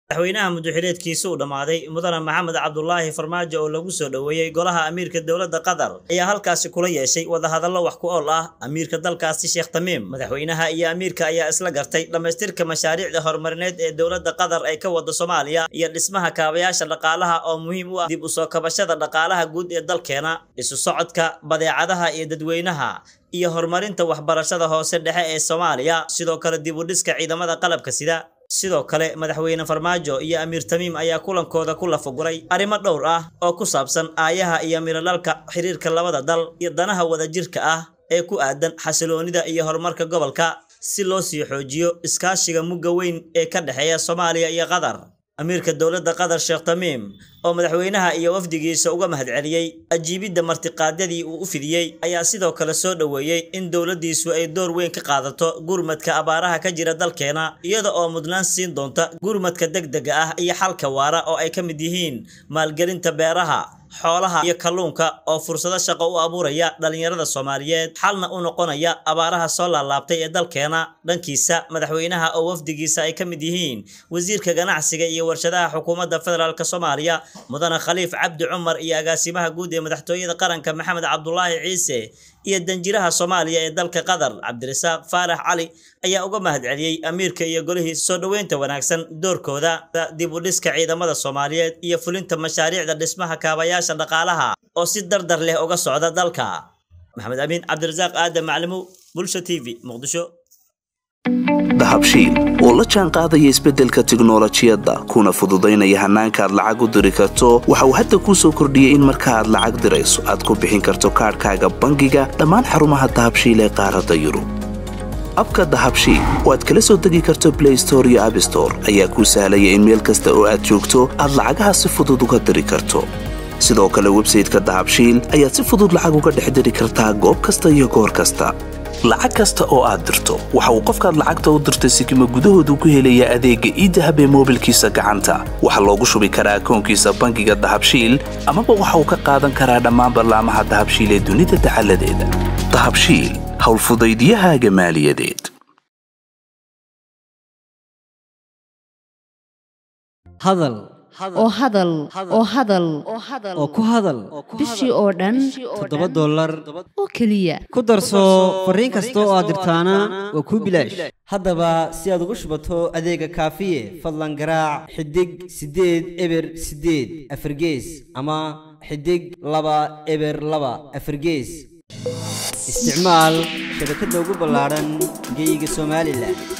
madaxweynaha muddaxileedkiisa uu dhammaaday mudane maxamed cabdulaahi farmaajo oo lagu soo dhoweeyey golaha amiirka dowladda qatar ayaa halkaasi kula yeeshay wadahadallo wax ku ool ah amiirka dalkaasi sheekh tamiim madaxweynaha iyo amiirka ayaa isla gartay dhammaystirka mashaariicda horumarineed ee dowladda qatar ay ka wada soomaaliya iyo dhismaha kaabayaasha dhaqaalaha oo muhiim u ah dib u soo kabashada dhaqaalaha guud ee dalkeena isu socodka badeecadaha iyo dadweynaha iyo horumarinta waxbarashada hoose dhexe ee soomaaliya sidoo kale dib u dhiska ciidamada qalabka sida sidoo kale madaxweyne farmaajo iyo amiir tamiim ayaa kulankooda ku lafaguray arrimo dhowr ah oo ku saabsan aayaha iyo miradhalka xiriirka labada dal iyo danaha wadajirka ah ee ku aadan xasiloonida iyo horumarka gobolka si loo sii xoojiyo iskaashiga mugga weyn ee ka dhexeeya soomaaliya iyo qatar amiirka dowladda qatar sheekh tamiim oo madaxweynaha iyo wafdigiisa uga mahadceliyey ajiibidda martiqaadyadii uu u fidiyey ayaa sidoo kale soo dhoweeyey in dowladdiisu ay door weyn ka qaadato gurmadka abaaraha ka jira dalkeena iyada oo mudnaan siin doonta gurmadka degdega ah iyo xalka waara oo ay ka mid yihiin maalgelinta beeraha xoolaha iyo kalluunka oo fursado shaqo u abuuraya dhalinyarada soomaaliyeed xalna u noqonaya abaaraha soo laalaabtay ee dalkeena dhankiisa madaxweynaha oo wafdigiisa ay ka mid yihiin wasiirka ganacsiga iyo warshadaha xukuumadda federaalk soomaaliya mudane khaliif cabdi cumar iyo agaasimaha guud ee madaxtooyada qaranka maxamed cabdulaahi ciise iyo danjiraha soomaaliya ee dalka qatar cabdirasaaq faarax cali ayaa uga mahadceliyey amiirka iyo golihii soo dhoweynta wanaagsan doorkooda dib u dhiska ciidamada soomaaliyeed iyo fulinta mashaariicda dhismaha kaabayaasha dhaqaalaha oo si dardar leh uga socda dalka maxamed amiin cabdirasaaq aadan maclimow bulsha t v muqdisho dahabshiil oo la jaan qaadaya isbeddelka tiknolojiyadda kuna fududaynaya hannaanka aad lacag u diri karto waxa uu hadda kuu soo kordhiyey in marka aad lacag dirayso aad ku bixin karto kaadhkaaga bangiga dhammaan xarumaha dahabshiil ee qaaradda yurub abka dahabshiil oo aad kala soo degi karto blay store iyo abstore ayaa kuu sahlaya in meel kasta oo aad joogto aad lacagaha si fudud uga diri karto sidoo kale websayteka dahabshiil ayaad si fudud lacag uga dhex diri kartaa goob kasta iyo goor kasta lacag kasta oo aad dirto waxa uu qofkaad lacagta u dirtay sikima gudahoodu ku helayaa adeegga iidahab ee moobilkiisa gacanta waxaa loogu shubi karaa akoonkiisa bangiga dahabshiil amaba waxa uu ka qaadan karaa dhammaan ballaamaha dahabshiil ee dunida dacaladeeda dahabshiil howlfudaydiyahaaga maaliyadeed hadal oo hadal oo hadal oo ku hadal bishii oo dhan toddoba dollar oo keliya ku darso fariin kasta oo aad dirtaana waa kuu bilaash haddaba si aad ugu shubato adeega kaafiye fadlan garaac xidig siddeed eber siddeed afargees ama xidig laba eber laba afargees isticmaal shabakadda ugu ballaadhan geyga somalilan